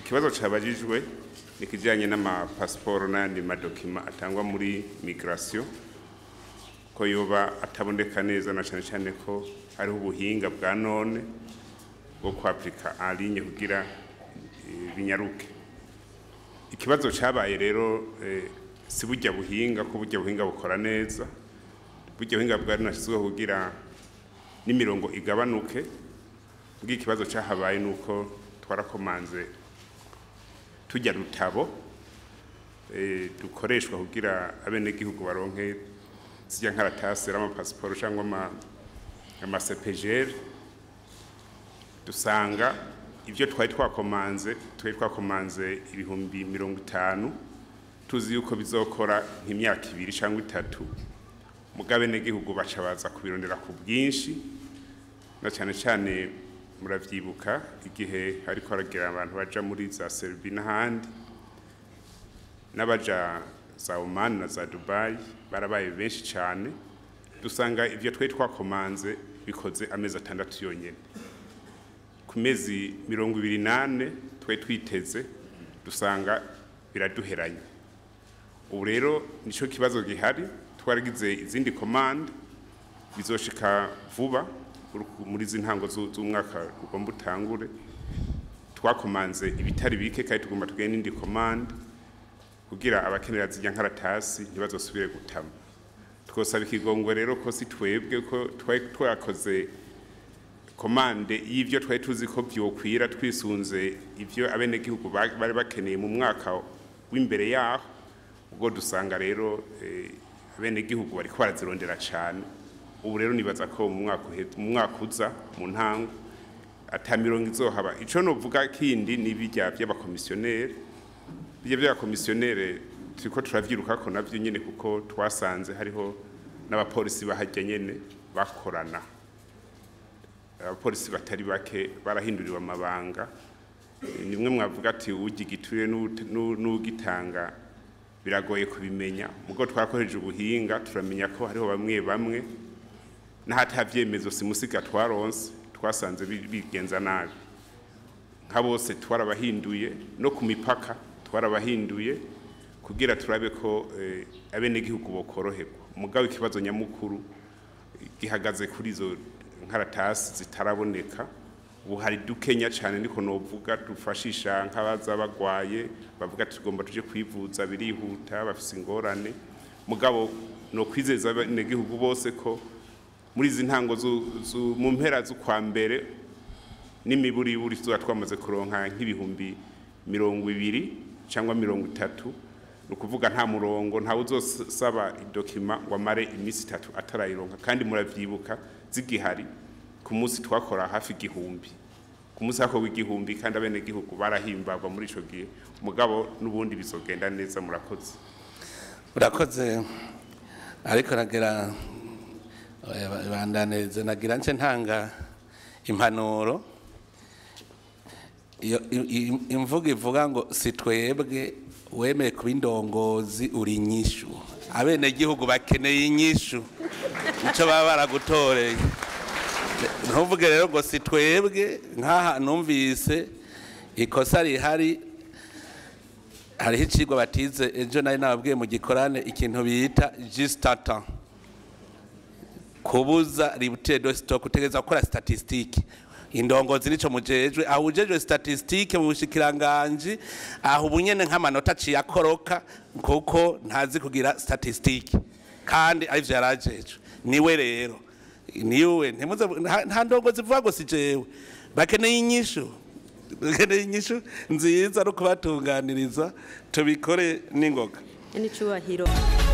ikibazo cabajijwe ni kijanye n'amapasiporo n'ayandi madokima atangwa muri migration ko yoba ataboneka neza na cane cane ko hariho ubuhinga bwa none bwo kwapurika en ligne kugira eh, binyaruke ikibazo cabaye rero eh, si burya buhinga ko burya buhinga bukora neza burya buhinga bwari nashyizweho kugira n'imirongo igabanuke bw'ikibazo ikibazo cyahabaye ni uko twarakomanze tujya rutabo eh, dukoreshwa kugira abenegihugu baronke zijya nkaratasi y'amapasiporo cyangwa ama- amasepejeri dusanga ibyo twari twakomanze twari twakomanze ibihumbi mirongo itanu tuzi yuko bizokora nk'imyaka ibiri cyangwa itatu mugabe negihugu baca baza kubirondera ku bwinshi na cyane cyane muravyibuka igihe hariko haragira abantu baja muri za Serbia n'ahandi n'abaja za Oman na za Dubai barabaye benshi cyane dusanga ivyo twari twakomanze bikoze amezi atandatu yonyene ku mezi mirongo ibiri nane twari twiteze dusanga biraduheranye ubu rero nico kibazo gihari twaragize izindi komande bizoshika vuba uru- muri izi ntango zu- z'umwaka ugomba utangure twakomanze ibitari bike kandi tugomba tugire n'indi komande kugira abakenera zijya nkaratasi ntibazosubire gutama twosaba ikigongwe rero ko si twebwe ko twari twakoze komande y'ivyo twari tuzi ko vyokwira twisunze ivyo abenegihugu ba- bari bakeneye mu mwaka w'imbere yaho ubwo dusanga rero eh, abenegihugu bariko barazirondera cane ubu rero nibaza ko mu mwaka uhe- mu mwaka uza mu ntango ata mirongo izohaba ico novuga kindi ni birya vy'abakomisiyoneri birya vy'abakomisiyoneri turiko turavyirukako navyo nyene kuko twasanze hariho n'abapolisi bahajya nyene bakorana abapolisi batari bake barahinduriwe amabanga Eh, nimwe mwavuga ati ugigiture n'ugitanga biragoye kubimenya mugo twakoresheje ubuhinga turamenya ko hariho bamwe bamwe n'ahatavyemezo simusiga twaronse twasanze bi- bigenza nabi nka bose twarabahinduye no ku mipaka twarabahinduye kugira turabe ko eh, abenegihugu bokoroherwa mugabo ikibazo nyamukuru gihagaze kuri izo nkaratasi zitaraboneka ubu hari dukenya cyane niko novuga dufashisha nk'abaza bagwaye bavuga ati tugomba tuje kwivuza birihuta bafise ingorane mugabo no kwizeza abenegihugu bose ko muri izi ntango zu- zu- mu mpera z'ukwa mbere n'imiburiburi tuba twamaze kuronka nk'ibihumbi mirongo ibiri cyangwa mirongo itatu ni ukuvuga nta murongo ntawe uzosaba idokima ngo amare iminsi itatu atarayironka kandi muravyibuka zigihari ku munsi twakora hafi igihumbi ku munsi hakorwa igihumbi kandi abenegihugu barahimbagwa muri ico gihe mugabo n'ubundi bizogenda neza murakoze urakoze ariko nagira oya, ba- bandanirize nagira nce ntanga impanuro iyo i- i- imvugo ivuga ngo si twebwe wemeye kuba indongozi uri inyishu abenegihugu bakeneye inyishu nicyo baba baragutoreye ntuvuge rero ngo si twebwe nk'aha numvise ikosa rihari hariho icigwa batize ejo nari nababwiye mu gikorane ikintu bita jisitata kubuza ributire do sitoke utegereza gukora statisitike indongozi nico mujejwe aho ujejwe statisitike mu bushikiranganji aho ubunyene nk'amanota aciye akoroka kuko ntazi kugira statisitike kandi arivyo yarajejwe niwe rero niwe ntimuze nta- nta ndongozi vuga ngo si jewe bakeneye inyishu bakeneye inyishu nziza no kubatunganiriza tubikore n'ingoga n'icyubahiro